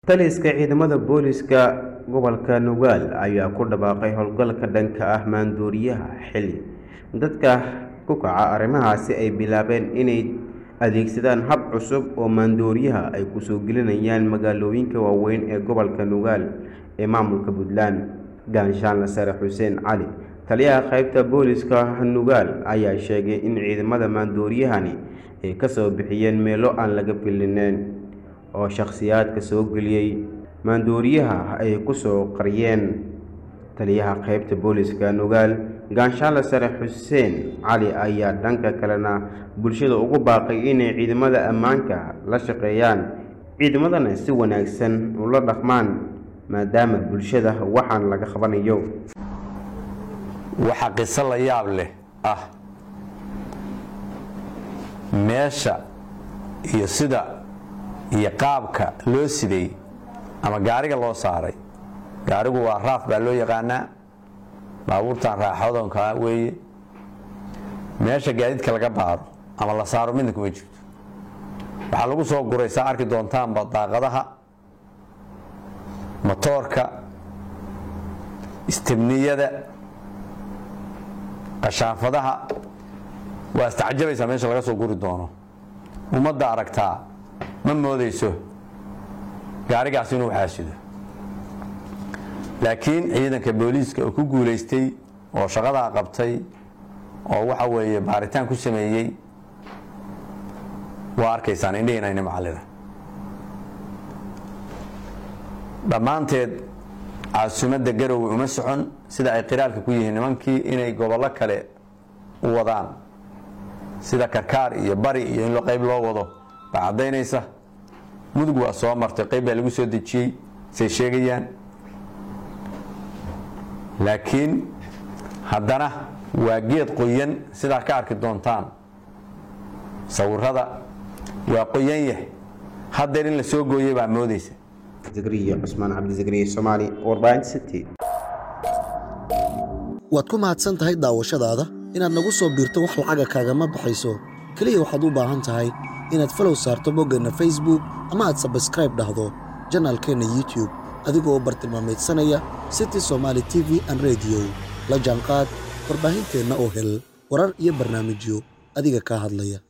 taliska ciidamada booliska gobolka nugaal ayaa ku dhawaaqay howlgalka dhanka ah maanduuriyaha xili dadka ku kaca arrimahaasi ay bilaabeen inay adeegsadaan hab cusub oo maandooriyaha ay kusoo gelinayaan magaalooyinka waaweyn ee gobolka nugaal ee maamulka puntland gaanshaanle sare xuseen cali taliyaha qaybta booliska nugaal ayaa sheegay in ciidamada maandooriyahani ay kasoo bixiyeen meelo aan laga filineen oo shakhsiyaadka soo geliyey maandooriyaha ay kusoo qariyeen taliyaha qaybta booliska nugaal gaanshaale sare xuseen cali ayaa dhanka kalena bulshada ugu baaqay inay ciidamada ammaanka la shaqeeyaan ciidamadana si wanaagsan ula dhaqmaan maadaama bulshada waxaan laga qabanayo waxaa qiso la yaab leh ah meesha iyo sida iyo qaabka loo siday ama gaariga loo saaray gaarigu waa raaf baa loo yaqaanaa baabuurtan raaxadonkaa weeye meesha gaadiidka laga baaro ama la saaro midna kuma jirto waxaa lagu soo guraysaa arki doontaanba daaqadaha motoorka istibniyada qashaanfadaha waa istacjabaysaa meesha laga soo guri doono ummadda aragtaa ma moodayso gaarigaas inuu xaasido laakiin ciidanka booliiska oo ku guulaystay oo shaqadaa qabtay oo waxa weeye baaritaan ku sameeyey waa arkaysaan indhihiinayna macallida dhammaanteed caasimadda garowe uma socon sida ay qiraalka ku yihiin nimankii inay gobollo kale u wadaan sida karkaar iyo bari iyo in qayb loo wado baa caddaynaysa mudug waa soo martay qayb baa lagu soo dejiyey say sheegayaan laakiin haddana waa geed qoyan sidaa ka arki doontaan sawirada waa qoyan yah haddeer in la soo gooyay baa moodaysa zakariya cusmaan cabdizakariya soomaali warbaahinta city waad ku mahadsan tahay daawashadaada inaad nagu soo biirto wax lacaga kaagama baxayso keliya waxaad u baahan tahay inaad falow saarto boggeenna facebook ama aad sabskraib dhahdo janaalkeenna youtube adigoo bartilmaamaydsanaya city somaali t v an rediyo la jaanqaad warbaahinteenna oo hel warar iyo barnaamijyo adiga kaa hadlaya